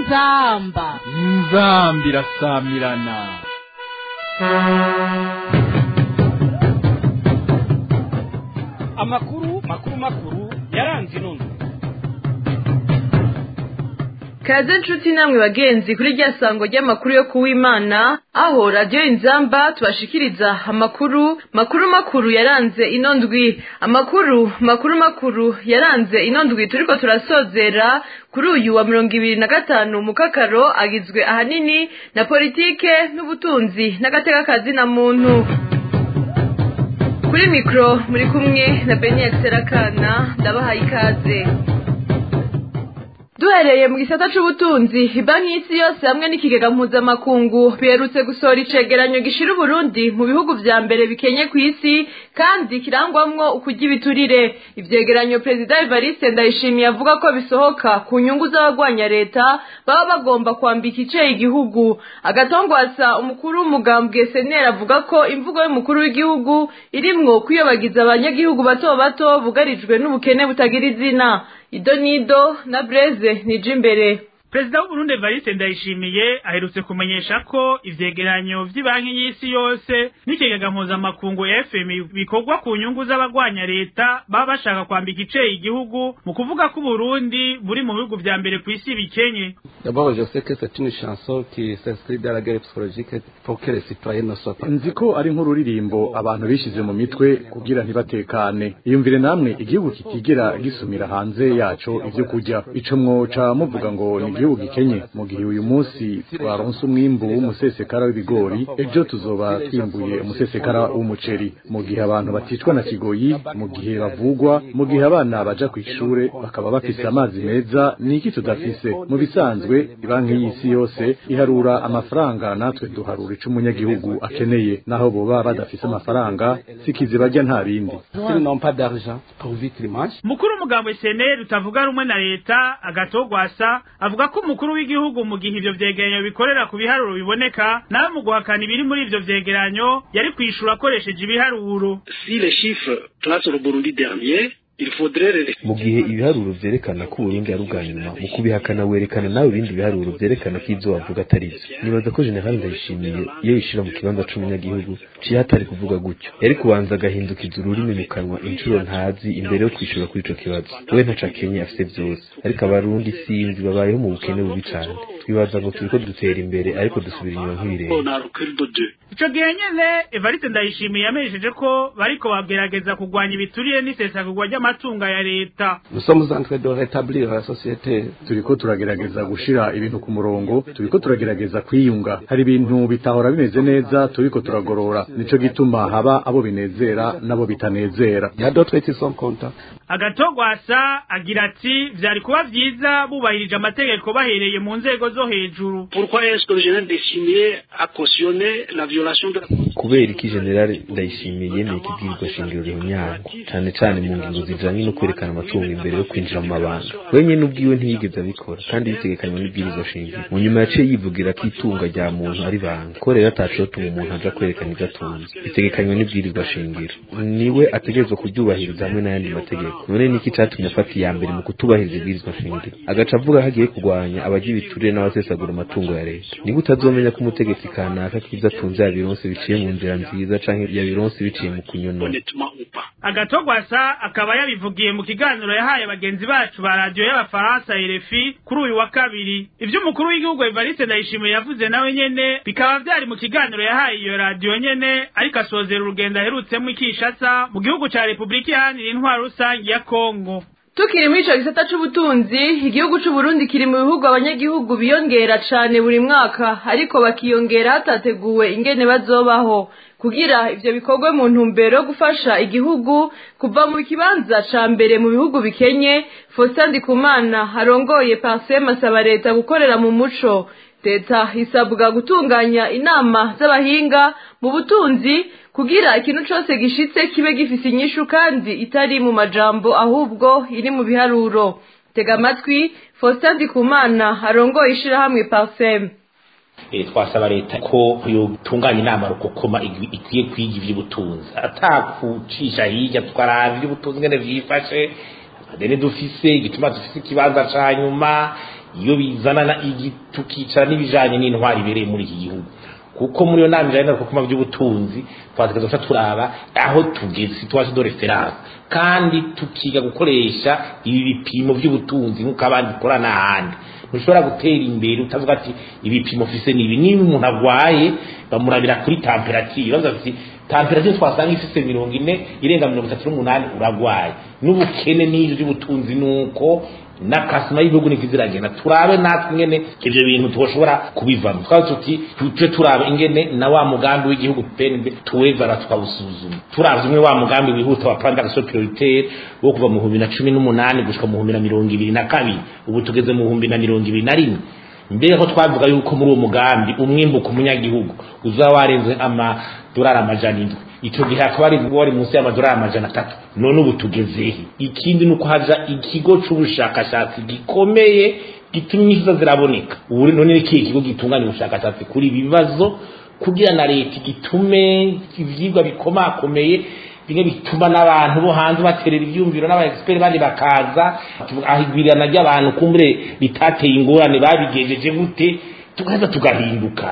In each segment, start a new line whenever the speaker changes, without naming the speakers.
inzamba
inzambi irasamirana
amakuru makuru makuru yaranze inono
kaze nshuti namwe bagenzi kuri rya sango ry'amakuru yo kuwimana aho radiyo inzamba tubashikiriza amakuru makuru makuru yaranze ino ndwi amakuru makuru makuru yaranze ino ndwi turiko turasozera kuri uyu wa mirongo ibiri na gatanu mukakaro agizwe ahanini na politike n'ubutunzi n'agatekakazi na muntu kuri mikoro muri kumwe na beniyeri serakana ndabahaye ikaze duhereye mu gisata c'ubutunzi banki y'isi yose hamwe n'ikigega mpuzamakungu biherutse gusohora icegeranyo gishira uburundi mu bihugu vya mbere bikenye ku isi kandi kirangwamwo ukurya ibiturire ivyegeranyo perezida evariste ndayishimiye avuga ko bisohoka ku nyungu z'abagwanya leta baba bagomba kwambika iceye igihugu agatongwasa umukuru w'umugambwe seneri avuga ko imvugo y'umukuru w'igihugu irimwo kwiyobagiza abanyagihugu bato bato bugarijwe n'ubukene butagira izina ido nido na breze nije imbere
perezida w'uburundi evariste ndayishimiye aherutse kumenyesha ko ivyegeranyo vy'ibanki y'isi yose n'ikigega mpuzamakungu fmi bikorwa ku nyungu z'abagwanya leta baba bashaka kwambika iceye igihugu mu kuvuga ko uburundi buri mu bihugu vya mbere kw'isi bikenye
D'abord, je sais que c'est une chanson qui s'inscrit dans la guerre psychologique pour que les citoyens ne soient pas.
nzi ko ari nk'ururirimbo abantu bishize mu mitwe kugira ntibatekane iyumvire namwe igihugu kitigera gisumira hanze yaco ivyo kurya ico mwoca muvuga ngo ni igihugu gikenye mu gihe uyu munsi twaronse umwimbu w'umusesekara w'ibigori ejo tuzoba twimbuye umusesekara w'umuceri mu gihe abantu baticwa na kigoyi mu gihe bavugwa mu gihe abana baja kw'ishure bakaba bafise amazi meza ni iki tudafise mu bisanzwe ibanki y'isi yose iharura amafaranga natwe duharura ico umunyagihugu akeneye naho boba badafise amafaranga sikizi barya nta bindi
S'ils n'ont pas d'argent pour vivre dimanche,
mukuru w'umugambwe seneri utavuga rumwe na leta agatogwasa avuga ko umukuru w'igihugu mu gihe ivyo vyegeranyo bikorera ku biharuro biboneka nawe mu guhakana ibiri muri ivyo vyegeranyo yari kwishura akoresheje ibiharuro
si les chiffres placent le Burundi dernier, il faudrait les
mu gihe ibiharuro vyerekana ko uburundi ari ubwa nyuma mu kubihakana werekana nawe ibindi biharuro vyerekana ko ivyo bavuga atari vyo nibaza ko generali ndayishimiye iyo yishira mu kibanza c'umunyagihugu ciye hatari kuvuga gutyo yari kubanza agahindukiza ururimi mu kanwa incuro ntazi imbere yo kwishura kuri ico kibazo we ntaco akenye afise vyose ariko abarundi sinzi babayeho mu bukene bubi cane twibaza ngo turiko dutera imbere ariko dusubira inyuma nk'ibirenge
on a recul de deux.
ico gihe nyene evariste ndayishimiye yamenyesheje ko bariko bagerageza kugwanya ibiturire n'isesagurwa ry'amatunga ya leta
nous sommes en train de rétablir la société.
turiko turagerageza gushira ibintu ku murongo turiko turagerageza kwiyunga hari ibintu bitahora bimeze neza turiko turagorora nico gituma haba abo binezera n'abo bitanezera
Il y a d'autres qui sont contents.
agatogwasa agira ati vyari kuba vyiza bubahirije amategeko bahereye mu nzego zo hejuru
Pourquoi est-ce que le général Dessimier a cautionné la violation de la
kubera iki generali ndayishimiye yemeye ikibwirizwa shingiro rihunyango cane cane mu ngingo zijanye no kwerekana amatungo imbere yo kwinjira mu mabanga wenyene ubwiwe ntiyigeze abikora kandi bitegekanywa n'ibwirizwa shingiro mu nyuma yaciye yivugira ko itunga rya muntu ari banga ko rero atacotuma umuntu aja kwerekana ivyo atunze bitegekanywa n'ibwirizwa shingiro niwe ategerezwa kuryubahiriza hamwe n'ayandi mategeko none niki catumye afata iya mbere mu kutubahiriza ibwirizwa shingiro agaca avuga ko agiye kurwanya abarya ibiturire n'abasesagura amatungo ya leta niba utazomenya ko umutegetsi kanaka k'ivyo atunze yabironse biciye mu nzira nziza canke yabironse biciye mu kunyonora
honnêtement ou pas.
agatogwasa akaba yabivugiye mu kiganiro yahaye bagenzi bacu ba radiyo y'abafaransa RFI kuri uyu wa kabiri ivyo umukuru w'igihugu Evariste Ndayishimiye yavuze nawe nyene bikaba vyari mu kiganiro yahaye iyo radiyo nyene ariko asozera urugendo aherutsemo ikishasa mu gihugu ca Repubulika iharanira intwaro rusange ya Kongo
tukiri muri ico gisata c'ubutunzi igihugu c'uburundi kiri mu bihugu abanyagihugu biyongera cane buri mwaka ariko bakiyongera hatateguwe ingene bazobaho kugira ivyo bikorwe mu ntumbero yo gufasha igihugu kuva mu kibanza ca mbere mu bihugu bikenye Faustin Ndikumana arongoye Parsem asaba leta gukorera mu muco leta isabwa gutunganya inama z'abahinga mu butunzi kugira ikintu cose gishitse kibe gifise inyishu kandi itari mu majambo ahubwo iri mu biharuro tega amatwi Faustin Ndikumana arongoye ishirahamwe Parsem
Eh, twasaba leta ko yotunganya inama rukokoma igwi- ikwiye kwiga ivy'ubutunzi atakucisha hirya tukaraba ivy'ubutunzi ngene vyifashe amadeni dufise igituma dufise ikibanza ca nyuma iyo bizanana tukicara n'ibijanye n'intwari ibereye muri iki gihugu kuko muri iyo nama ijanye n'abakoma by'ubutunzi twategereza guca turaba aho tugeze situation de reference kandi tukiga gukoresha ibi bipimo by'ubutunzi nk'uko abandi ikora n'ahandi ntushobora gutera imbere utavuga ati ibipimo ufise ni ibi niba umuntu agwaye bamurabira kuri temperature bavuga ati temperature twasanga ifise mirongo ine irenga mirongo itatu n'umunani uragwaye n'ubukene n'ivyo by'ubutunzi nuko n'akasima y'ibihugu niko ziragenda turabe natwe ingene ivyo bintu twoshobora kubivamo twaba tuti tuje turabe ingene na wa mugambi w'igihugu PNB tuwevara tukawusuzuma turavye umwe wa mugambi wihuta wa plan d'action prioritaire wo kuva mu 2018 gushika mu 2022 ubu tugeze mu 2021 mbere ko twavuga yuko muri uwo mugambi umwimbuka umunyagihugu uzaba warenze amadolari amajana indwi icyo gihe hakaba ari wari munsi y'amadolari amajana atatu none ubu tugezehe ikindi ni uko haja ikigo c'ubushakashatsi gikomeye gituma inyishu ziraboneka ubu none ni ikihe kigo gitunganya ubushakashatsi kuri ibi bibazo kugira na leta gitume ivyigwa bikomakomeye bimwe bituma n'abantu bo hanze baterera ivyumviro n'abaexpert bandi bakaza ahigwirirana ry'abantu kumbure bitateye ingorane babigejeje gute tugaza tugahinduka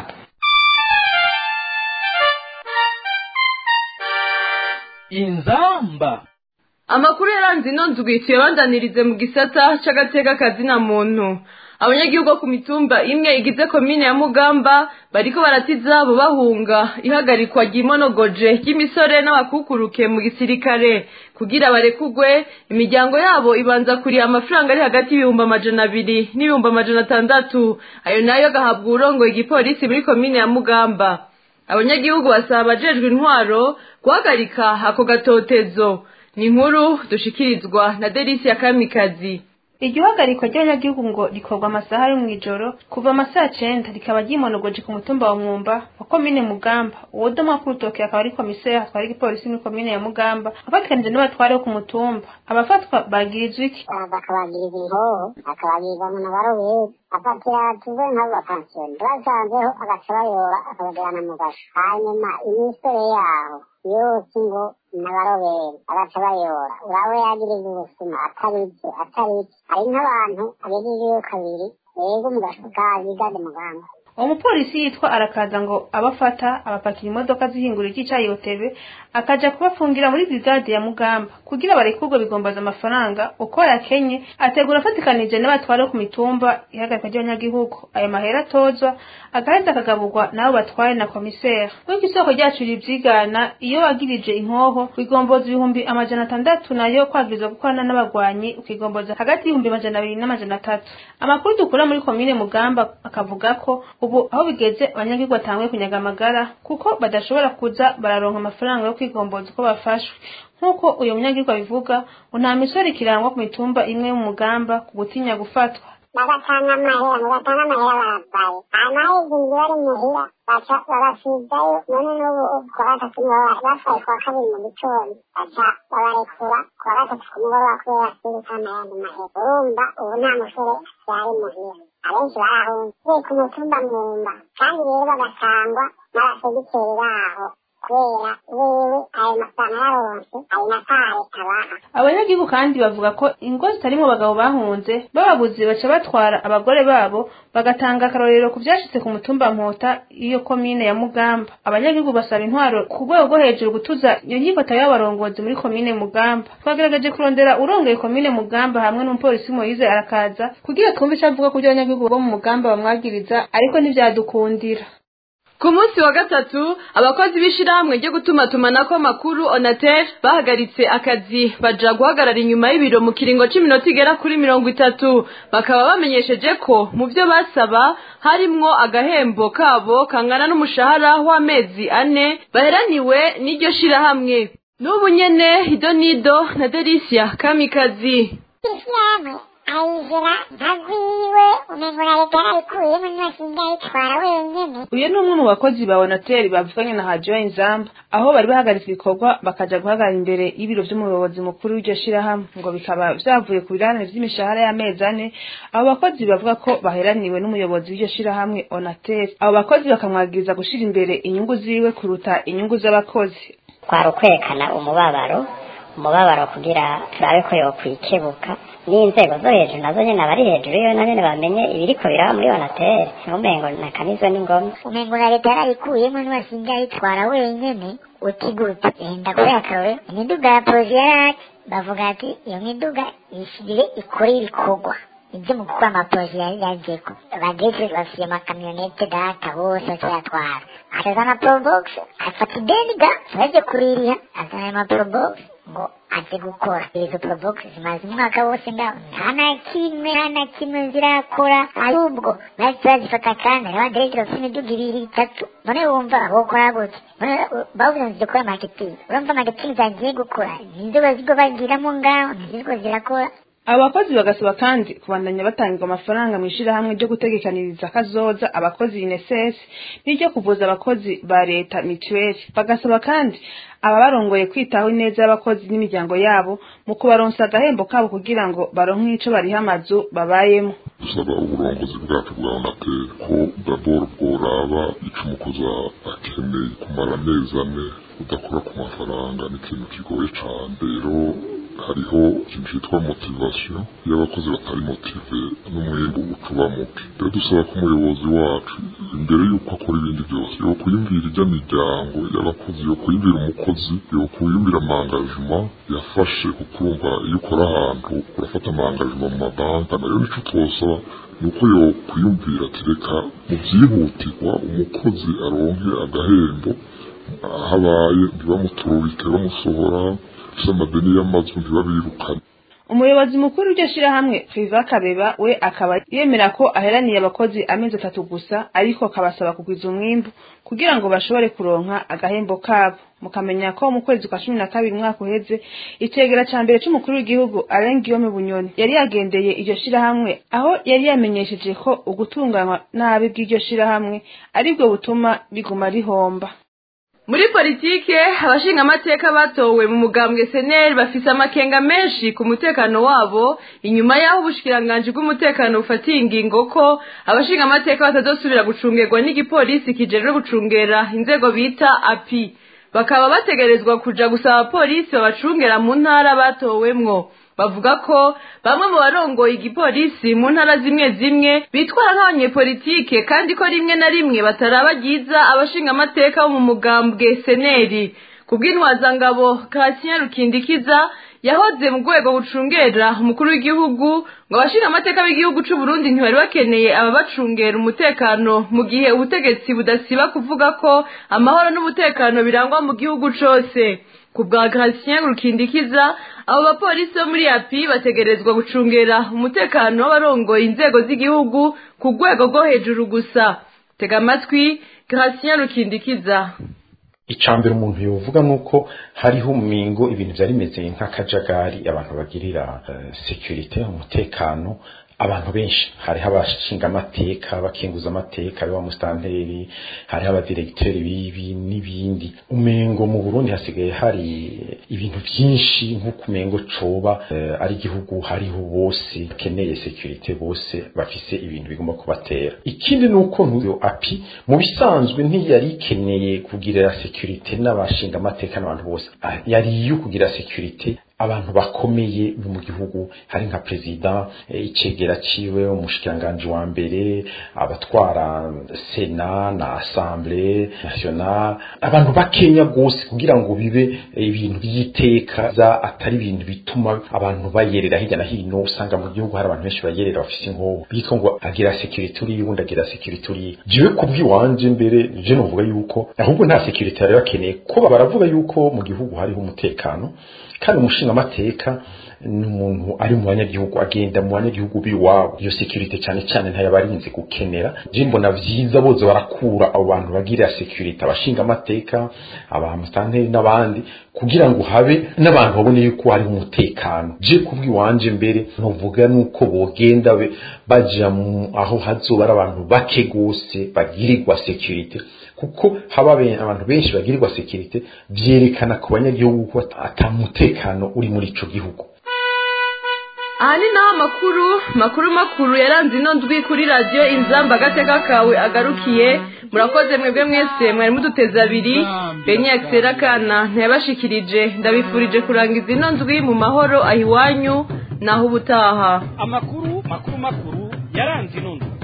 inzamba
amakuru yaranze ino ndwi tuyabandanirize mu gisata c'agateka kazina muntu abanyagihugu bo ku mitumba imwe igize komine ya mugamba bariko barata izabo bahunga ihagarikwa ry'imonogoje ry'imisore n'abakukuruke mu gisirikare kugira barekugwe imiryango yabo ibanza kuriha amafaranga ari hagati y'ibihumbi amajana abiri n'ibihumbi amajana atandatu ayo nayo agahabwa uwurongoye igipolisi muri komine ya mugamba abanyagihugu basaba abajejwe intwaro guhagarika ako gatotezo ni inkuru dushikirizwa na delisi ya kamikazi
iryo hagarikwa ry'abanyagihugu ngo rikorwa amasaha yo mw'ijoro kuva amasaha cenda rikaba ryimonogoje ku mutumba wa mwumba wa komine mugamba uwo doma k'urutoke akaba ari komiseri atwara igipolisi muri komine ya mugamba afatikanije n'abatware bo ku mutumba abafatwa bagirizwa iki
bakabagiriza inkoho akabagiriza mu nabarobezi afatira tuve nk'abapansiyoni basanzeho agaca bayora akabajyana mu gasho hanyuma imisore yaho yose ngo n'abaroberi agaca bayora urawe yagiriza ubuzima ataribyo ataribyo hari nk'abantu agejejeyo kabiri yego mu gasho ka bigade muganga
uwo mupolisi yitwa arakaza ngo abafata abapakira imodoka zihingura icy'icayi otebe akaja kubafungira muri brigade ya mugamba kugira barekurwe bigombaza amafaranga uko yakenye ategura afatikanije n'abatware ku mitumba ihagarikwa ry'abanyagihugu ayo mahera atozwa agaheza akagaburwa n'abo batwaye na komiseri nk'uko isoko ryacu rivyigana iyo wagirije inkoho wigomboza ibihumbi amajana atandatu nayo kwagirizwa gukorana n'abagwanyi ukigomboza hagati y'ibihumbi amajana abiri n'amajana atatu amakuru dukura muri komine mugamba akavuga ko ubu aho bigeze abanyagihugu batanguye kunyaga amagara kuko badashobora kuza bararonka amafaranga yo kwigomboza uko bafashwe nk'uko uyu munyagihugu abivuga ngo nta misore ikirangwa ku mitumba imwe yo mu mugamba ku gutinya gufatwa
bagatanga amahera ngo batange amahera baravaye hanyuma heza inzu bari muhira baca babasigayo none n'ubu kuwa gatatu bafaye kuwa kabiri mu gitondo baca babarekura kuwa gatatu ku mugoroba kubera basize ayandi mahera urumva ubu nta musore yari muhira abenshi barahunze ku mutumba mwumba kandi rero bagatangwa n'abasegiteri baho kubera wewe ayo mafaranga yaronse ayo matare abaha
abanyagihugu kandi bavuga ko ingo zitarimo abagabo bahunze bababuze baca batwara abagore babo bagatanga akarorero ku byashitse ku mutumba nkota iyo komine ya mugamba abanyagihugu basaba intwaro ku rwego rwo hejuru gutuza iyo nyifata y'abarongozi muri komine mugamba twagerageje kurondera urongoye komine mugamba hamwe n'umupolisi moyize arakaza kugira twumve icyo avuga ku byo abanyagihugu bo mu mugamba bamwagiriza ariko ntivyadukundira
ku munsi wa gatatu abakozi b'ishirahamwe ryo gutumatumanako amakuru onatel bahagaritse akazi baja guhagarara inyuma y'ibiro mu kiringo c'iminota igera kuri mirongo itatu bakaba bamenyesheje ko mu vyo basaba harimwo agahembo kabo kangana n'umushahara w'amezi ane baheraniwe n'iryo shirahamwe n'ubu nyene idonido na delisia kamikazi
ishyirahamwe ayizira ntagwiwe umengo na leta yarayikuyemo ntibasiga ayitwara wenyene
uyu ni umwe mu bakozi ba onateri bavuganye na hadiyo inzamba aho bari bahagaritse ibikorwa bakaja guhagarara imbere y'ibiro vy'umuyobozi mukuru w'iryo shirahamwe ngo bikaba vyavuye ku biranire vy'imishahara y'amezi ane abo bakozi bavuga ko baheraniwe n'umuyobozi w'iryo shirahamwe onateri abo bakozi bakamwagiriza gushira imbere inyungu ziwe kuruta inyungu z'abakozi
kwari ukwerekana umubabaro umubabaro kugira turabe ko yokwikebuka
n'inzego zo hejuru nazo nyene abari hejuru iyo na nyene bamenye ibiriko biraba muri onatere umengo nakanizwe n'ingoma
umengo na leta yarayikuyemo ntiwasinga ayitwara wenyene uti gute enda kubera akarore imiduga ya polisi yaraki bavuga ati iyo miduga ishire ikore ibikorwa ibyo mu gukora amaporoje yari yagiyeko bageze bafite amakamyonete data bose bakiyatwara akazana probox afata ideni ga baje kuririha azana ama probox ngo aze gukora izo probox zimaze umwaka wose ngaho nta na kimwe nta na kimwe zirakora ahubwo bahise bazifata kandi hariho aderege bafite imiduga ibiri itatu none wumva bokora gute none bavuze ngo zikora marketing urumva marketing zagiye gukora nizo bazigo bagiramo ngaho ntiziriko zirakora
abakozi bagasaba kandi kubandanya batangirwa amafaranga mu ishyirahamwe ryo gutegekaniriza kazoza abakozi INSS n'iryo kuvuza abakozi ba leta mituweli bagasaba kandi ababarongoye kwitaho ineza y'abakozi n'imiryango yabo mu kubaronsa agahembo kabo kugira ngo baronke ico bariha amazu babayemo
dusaba uburongozi bwacu bwa onateri ko daboro bworaba ico umukozi akeneye kumara amezi ane udakora ku mafaranga ni ikintu kigoye cane rero hariho ikintu cyitwa motivasiyo iyo abakozi batari motive n'umwembu ucuba muke rero dusaba ko umuyobozi wacu imbere y'uko akora ibindi byose yo kuyumvira ijya miryango y'abakozi yo kuyumvira umukozi yo kuyumvira amangajima yafashe kuko urumva iyo ukora ahantu urafata amangajima mu mabanki nayo nico twosaba ni uko yo kuyumvira ati reka mu byihutirwa umukozi aronke agahembo habaye ntibamuturubike bamusohora ufise amadeni y'amazu ntibabirukane
umuyobozi mukuru w'iryo shirahamwe priva kabeba we akaba yemera ko aheraniye abakozi amezi atatu gusa ariko akabasaba kugwiza umwimbu kugira ngo bashobore kuronka agahembo kabo mukamenya ko mu kwezi kwa cumi na kabiri umwaka uheze icegera ca mbere c'umukuru w'igihugu alain guillaume bunyoni yari yagendeye iryo shirahamwe aho yari yamenyesheje ko ugutunganywa nabi bw'iryo shirahamwe aribwo butuma biguma rihomba
muri politike abashingamateka batowe mu mugambwe seneri bafise amakenga menshi ku mutekano wabo inyuma y'aho ubushikiranganji bw'umutekano bufatiye ingingo ko abashingamateka batazosubira gucungerwa n'igipolisi kijejwe gucungera inzego bita api bakaba bategerezwa kuja gusaba abapolisi babacungera mu ntara batowemwo bavuga ko bamwe mu barongoye igipolisi mu ntara zimwe zimwe bitwara nk'abanyepolitike kandi ko rimwe na rimwe bataraba ryiza abashingamateka bo mu mugambwe seneri ku bw'intwazangabo kasinya rukindikiza yahoze mu rwego bucungera umukuru w'igihugu ngo abashingamateka b'igihugu c'u Burundi ntibari bakeneye ababacungera umutekano mu gihe ubutegetsi budasiba kuvuga ko amahoro n'umutekano birangwa mu gihugu cose ku bwa Gratien Rukindikiza abo bapolisi bo muri api bategerezwa gucungera umutekano w'abarongoye inzego z'igihugu ku rwego rwo hejuru gusa tega amatwi Gratien Rukindikiza
icambere umuntu yovuga nuko hariho umingo ibintu byari bimeze nk'akajagari abantu bagirira uh, security umutekano abantu benshi hariho abashinga amateka bakinguza amateka aribo musitanteri hariho abadiregiteri bibi n'ibindi umengo mu burundi hasigaye hari ibintu byinshi nk'uko umengo coba uh, ari igihugu hariho bose bakeneye security bose bafise ibintu bigomba kubatera ikindi ni uko ntuyo api mu bisanzwe ntiyari ikeneye kugirira security n'abashinga amateka n'abantu bose yari iyo kugira security abantu bakomeye mu gihugu hari nka perezida icegera ciwe umushikiranganji wa mbere abatwara sena na assemblée nationale abantu bakenya gose kugira ngo bibe ibintu by'iteka za atari ibintu bituma abantu bayerera hirya na hino usanga mu gihugu hari abantu benshi bayerera bafise inkoho biko ngo agira security uri undi agira security uri jiwe kubwiwanje mbere je novuga yuko ahubwo nta security yari bakeneye ko baravuga yuko mu gihugu hariho umutekano kandi umushinga amateka ni umuntu ari mu banyagihugu agenda mu banyagihugu biwabo iyo security cyane cyane ntayabarinze gukenera je mbona vyiza boze barakura abo bantu bagira security abashinga amateka abamusitanteri n'abandi kugira ngo habe n'abantu babone yuko hari umutekano je kubwiwanje mbere novuga nuko bogenda baja aho hazoba ari abantu bake gose bagirirwa security kuko haba abantu benshi bagirirwa security vyerekana ku banyagihugu ko atamutekano uri muri ico gihugu
aha ni naho amakuru makuru makuru yaranze ino ndwi kuri radiyo inzamba agateka kawe agarukiye murakoze mwebwe mwese mwari muduteze abiri benye akisera kana ntiyabashikirije ndabifurije kurangiza ino ndwi mu mahoro aho iwanyu naho ubutaha
amakuru makuru makuru yaranze inondo